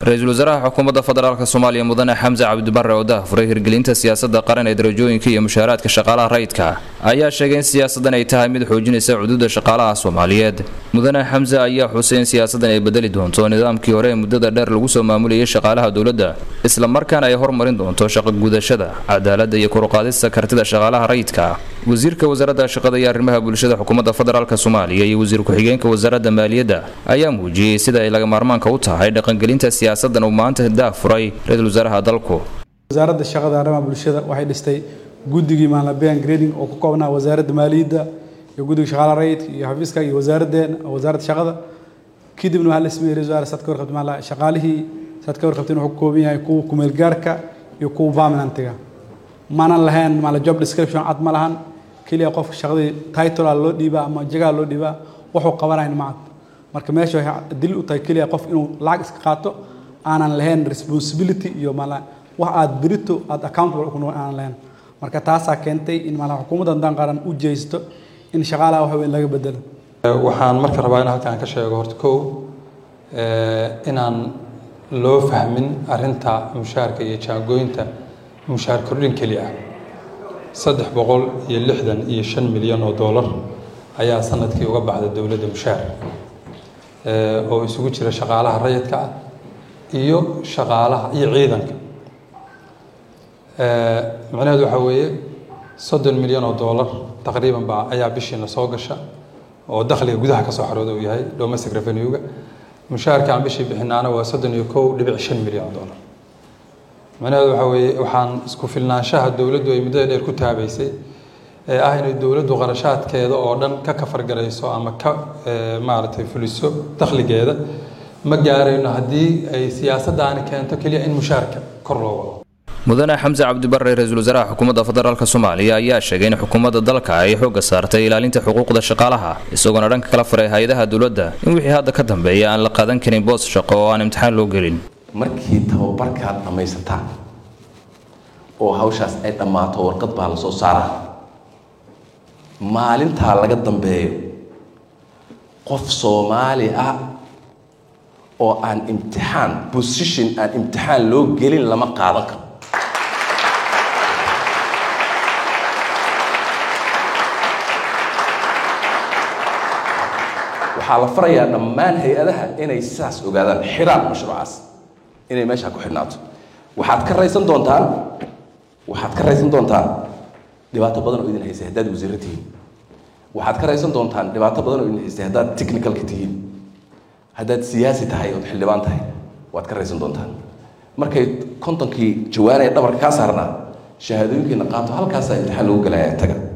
ra-iisul wasaaraha xukuumadda federaalk soomaaliya mudane xamse cabdibare oo daahfuray hirgelinta siyaasadda qaran ee darajooyinka iyo mushaaraadka shaqaalaha rayidka ayaa sheegay in siyaasaddan ay tahay mid xoojinaysa cududa shaqaalaha soomaaliyeed mudane xamse ayaa xusay in siyaasaddan ay bedeli doonto nidaamkii hore ee muddada dheer lagu soo maamulayay shaqaalaha dowladda isla markaana ay hormarin doonto shaqo gudashada cadaaladda iyo koruqaadista kartida shaqaalaha rayidka wasiirka wasaaradda shaqada iyo arrimaha bulshada xukuumadda federaalk soomaaliya iyo wasiir ku-xigeenka wasaaradda maaliyadda ayaa muujiyey sida ay laga maarmaanka u tahay dhaqangelinta siyaasaddan uu maanta daafuray ra-iisul wasaaraha dalku wasaaradda shaqada arrimaha bulshada waxay dhistay guddigii maanlabean grading oo ku koobnaa wasaaradda maaliyadda iyo guddiga shaqaalaha rayidka iyo xafiiska iyo wasaaraddeena wasaaradda shaqada kadibna waxaa la sameeyey ra-isul wasaare saad ka warqabtay maala shaqaalihii saad ka warqabtay wuxuu ka kooban yahay kuwa kumeelgaarka iyo kuwa permanentiga maanan lahayn maala job description cad ma lahan keliya qofka shaqadii titlea loo dhiibaa ama jagaa loo dhiibaa wuxuu qabanayn ma cad marka meesha waxay dil u tahay keliya qof inuu lacag iska qaato aanan lahayn responsibility iyo maala wax aad berito aad accountable ku noqon aanan lahayn marka taasaa keentay in maala xukuumadda haddaan qaran u jeesto in shaqaalaha wax weyn laga bedelo waxaan marka rabaa in halkaan ka sheego horta kow inaan loo fahmin arinta mushaarka iyo jaangooyinta mushaar kordhin keli ah saddex boqol iyo lixdan iyo shan milyan oo doolar ayaa sanadkii uga baxda dowladda mushaar oo isugu jira shaqaalaha rayidka ah iyo shaqaalaha iyo ciidanka macnaheedu waxaa weeye soddon milyan oo doolar taqriiban baa ayaa bishiina soo gasha oo dakhliga gudaha kasoo xarooda uu yahay domestic revenue-ga mushaarka aan bishii bixinaana waa soddon iyo kow dhibic shan milyan oo doolar macnaheedu waxaa weeye waxaan isku filnaanshaha dowladdu ay muddada dheer ku taabaysay ee ah inay dowladdu qarashaadkeeda oo dhan ka kafargarayso ama ka maaragtay fuliso dakhligeeda ma gaarayno haddii ay siyaasaddaani keento keliya in mushaarka kor loo wado mudane xamse cabdibare ra-iisul wasaaraha xukuumadda federaalk soomaaliya ayaa sheegay in xukuumadda dalka ay xoogga saartay ilaalinta xuquuqda shaqaalaha isagoona dhanka kala faray hay-adaha dowladda in wixii hadda ka dambeeya aan la qaadan karin boos shaqo oo aan imtixaan loo gelin markii tababarkaad dhammaysataan oo hawshaas ay dhammaato warqad baa la soo saaraa maalintaa laga dambeeyo qof soomaali ah oo aan imtixaan position aan imtixaan loo gelin lama qaadan karo waxaa la farayaa dhammaan hay-adaha inay sidaas ogaadaan xiraan mashruucaas inay meeshaa ku xidhnaato waxaad ka raysan doontaan waxaad ka raysan doontaan dhibaato badan oo idin haysay haddaad wasiirro tihiin waxaad ka raysan doontaan dhibaato badan oo idin haysay haddaad technicalka tihiin haddaad siyaasi tahay ood xildhibaan tahay waad ka raysan doontaan markay kontonkii jawaanaya dhabarka kaa saarnaa shahaadooyinkiina qaato halkaasaa imtixaan lagu gelaya taga